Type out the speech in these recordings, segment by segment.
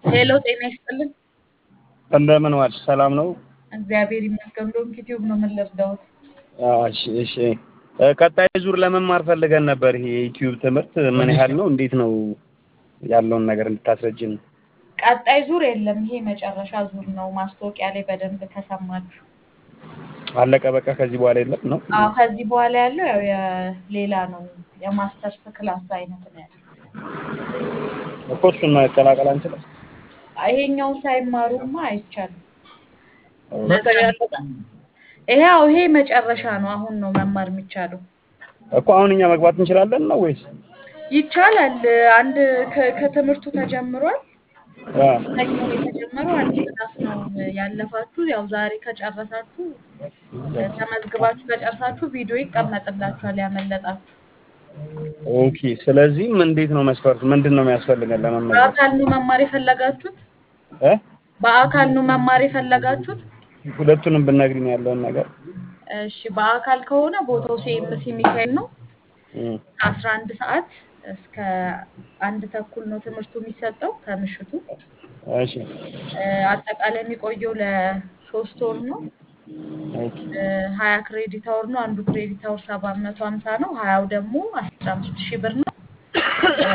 ሄሎ ጤና ይስጥልን። እንደምን ዋልሽ? ሰላም ነው? እግዚአብሔር ይመስገን። ዶንኪ ቲዩብ ነው። ምን ልርዳዎት? አዎ፣ እሺ፣ እሺ። እ ቀጣይ ዙር ለመማር ፈልገን ነበር። ይሄ የዩቲዩብ ትምህርት ምን ያህል ነው? እንዴት ነው ያለውን ነገር እንድታስረጅን። ቀጣይ ዙር የለም። ይሄ መጨረሻ ዙር ነው። ማስታወቂያ ላይ በደንብ ከሰማችሁ። አለቀ በቃ። ከዚህ በኋላ የለም ነው? አዎ፣ ከዚህ በኋላ ያለው ያው የሌላ ነው። የማስተርስ ክላስ አይነት ነው ያለው። እኮ እሱን መቀላቀል አንችልም። ይሄኛው ሳይማሩማ አይቻልም። ሁለተኛ ያለቀ ይሄው ይሄ መጨረሻ ነው። አሁን ነው መማር የሚቻለው። እኮ አሁን እኛ መግባት እንችላለን ነው ወይስ? ይቻላል። አንድ ከ- ከትምህርቱ ተጀምሯል። አ ሰኞ ነው የተጀመረው። አንድ ክላስ ነው ያለፋችሁ። ያው ዛሬ ከጨረሳችሁ ተመዝግባችሁ ከጨረሳችሁ ቪዲዮ ይቀመጥላችኋል ያመለጣችሁ። ኦኬ። ስለዚህም እንዴት ነው መስፈርቱ? ምንድን ነው የሚያስፈልገን ለመመዝገብ? በአካል ነው መማር የፈለጋችሁት? እ በአካል ነው መማር የፈለጋችሁት? ሁለቱንም ብነግሪኝ ያለውን ነገር። እሺ፣ በአካል ከሆነ ቦታው ሲኤምሲ ሚካኤል ነው። እም፣ ከአስራ አንድ ሰዓት እስከ አንድ ተኩል ነው ትምህርቱ የሚሰጠው ከምሽቱ። እሺ። እ፣ አጠቃላይ የሚቆየው ለሶስት ወር ነው። ኦኬ። እ፣ ሀያ ክሬዲት አወር ነው። አንዱ ክሬዲት አወር ሰባት መቶ ሀምሳ ነው። ሀያው ደግሞ አስራ አምስት ሺህ ብር ነው። እ፣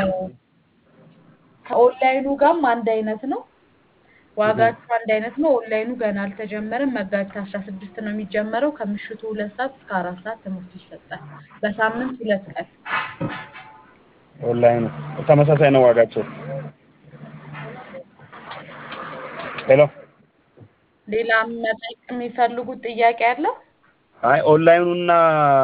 ከኦንላይኑ ጋርም አንድ አይነት ነው። ዋጋቸው አንድ አይነት ነው። ኦንላይኑ ገና አልተጀመረም። መጋቢት አስራ ስድስት ነው የሚጀመረው። ከምሽቱ ሁለት ሰዓት እስከ አራት ሰዓት ትምህርቱ ይሰጣል። በሳምንት ሁለት ቀን። ኦንላይኑ ተመሳሳይ ነው ዋጋቸው? ሄሎ ሌላ መጠየቅ የሚፈልጉት ጥያቄ አለ? አይ ኦንላይኑና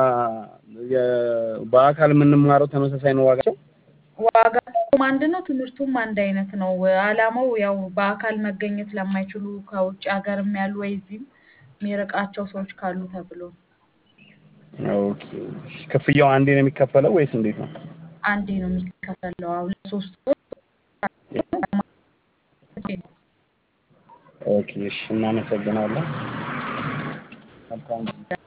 የ- በአካል የምንማረው ተመሳሳይ ነው ዋጋቸው? ዋጋቸውም አንድ ነው። ትምህርቱም አንድ አይነት ነው። አላማው ያው በአካል መገኘት ለማይችሉ ከውጭ ሀገርም ያሉ ወይ እዚህም የሚርቃቸው ሰዎች ካሉ ተብሎ ነው። ኦኬ። ክፍያው አንዴ ነው የሚከፈለው ወይስ እንዴት ነው? አንዴ ነው የሚከፈለው። አሁን ለሶስት ወር ኦኬ። እሺ፣ እናመሰግናለን። መልካም